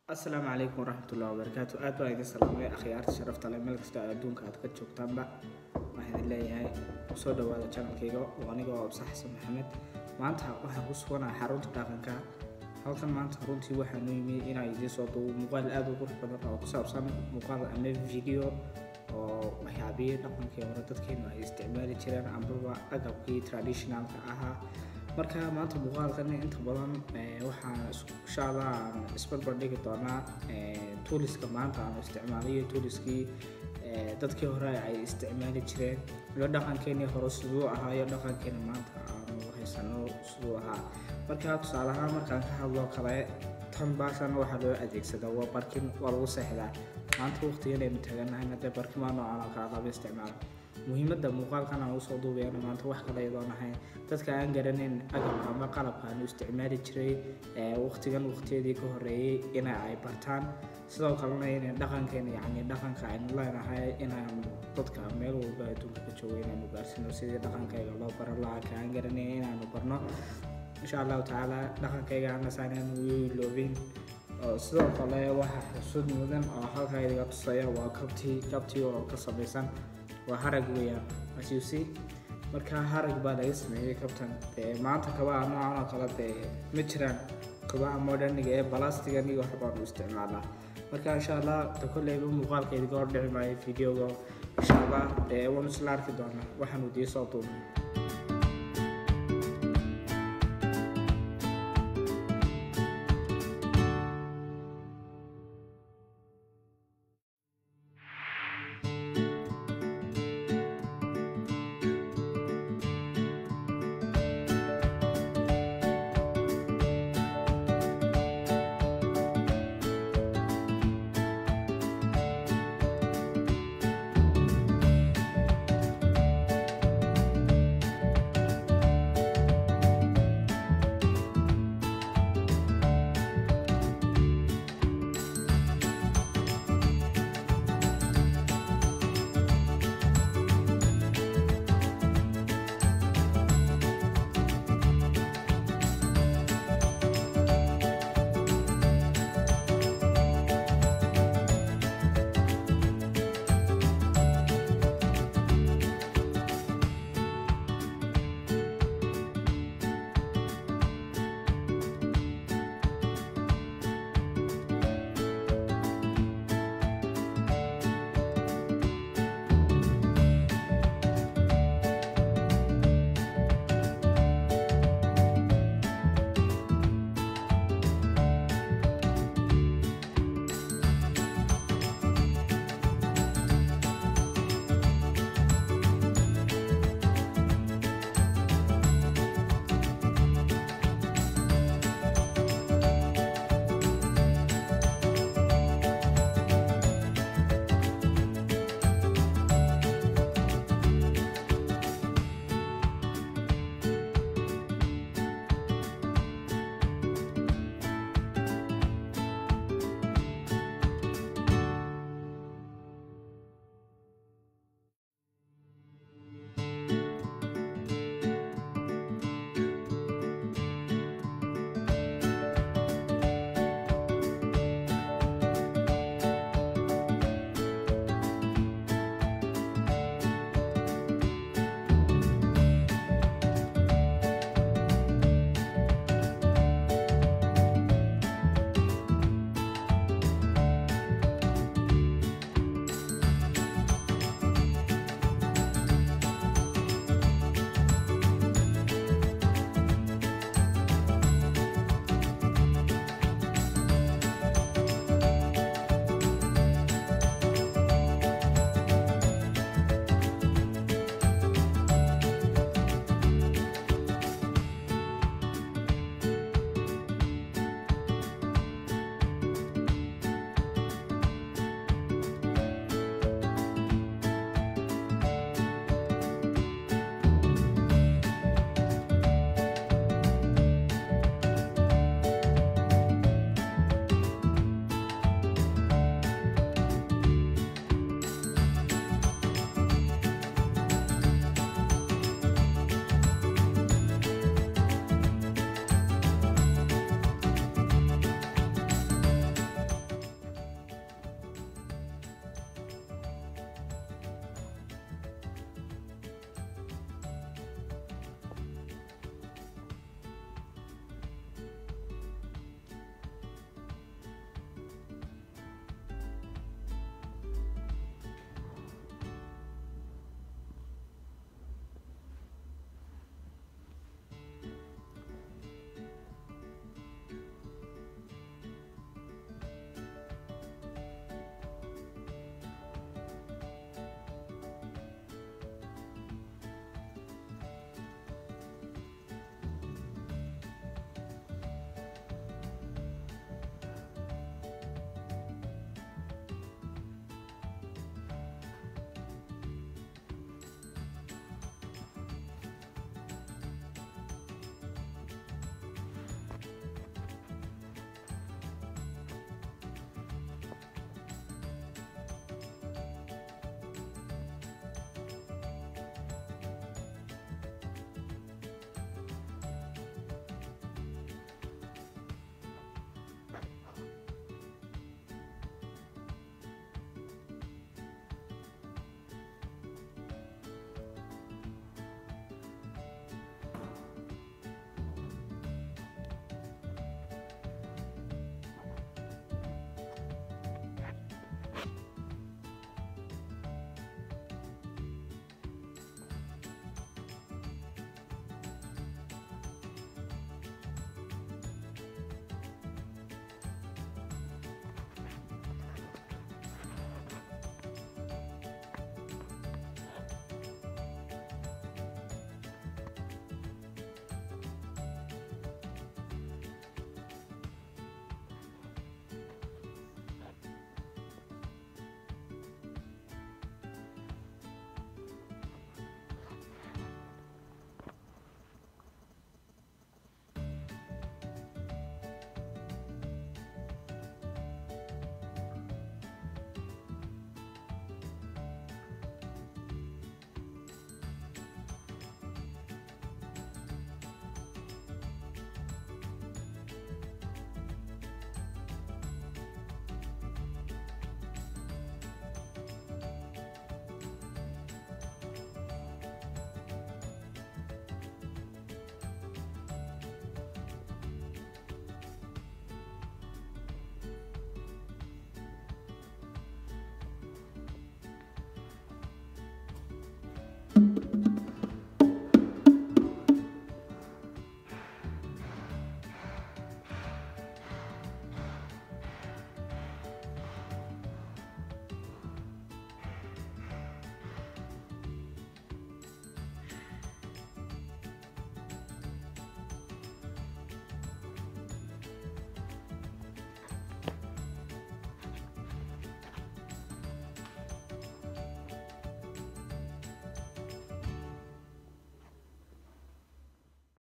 asalaamu calaykum waraxmatullahi wabarakaatu aad baan idin salaamay akhyaarta sharafta leh meel kasta adduunka aad ka joogtaanba waxaan idin leeyahay soo dhawaada janalkayga oo aniga oo absa xasan maxamed maanta waxaan ku suganaha xarunta dhaqanka halkan maanta runtii waxaanu yimi inaan idiin soo duubo muuqaal aad u qurux badan oo ku saabsan muuqaal ama video oo waxyaabihii dhaqankii hore dadkeenu ay isticmaali jireen ambaba agabkii traditionalka ahaa marka maanta muuqaalkan inta badan waxaan insha allah aan isbarbar dhigi doonaa tuuliska maanta aan isticmaalayo tuuliskii dadkii hore ay isticmaali jireen iyo dhaqankeenii hore siduu ahaa iyo dhaqankeeni maanta aanu haysano siduu ahaa marka tusaale ahaan markaan ka hadlo kale tan baashan waxaa loo adeegsadaa waa barkin waa lagu seexdaa maanta waqtigan aynu taaganahay hadee barkimaa noocan oo kale laba isticmaalo muhiimadda muuqaalkan aan usoo duubayana maanta wax kale iyadoon ahayn dadka aan garanayn agabka ama qalabka aanu isticmaali jiray waqtigan waqtiyadii ka horeeyey ina ay bartaan sidoo kalena inay dhaqankeena yacni dhaqanka aynu leenahay inaan dadka meel walba adduunka ka joogo inaanu gaarsino sidii dhaqankayga loo baran lahaa ka aan garanayn inaanu barno insha allahu tacaala dhaqankayga anasaanaan iloobin sidoo kale waxaa xusud mudan oo halkaa idiga tusaya waa kabtii kabtii oo ka samaysan waa harag weeyaan as you see marka harag baa laga sameeyey kabtan dee maanta kabaha noocan oo kale dee ma jiraan kabaha moderniga ee balastigan iyo waxbaanu isticmaalnaa marka insha allah de kolleyba muuqaalka idiga hordhici maayo videoga insha allah dee waanu isla arki doonaa waxaanu idiin soo duubnay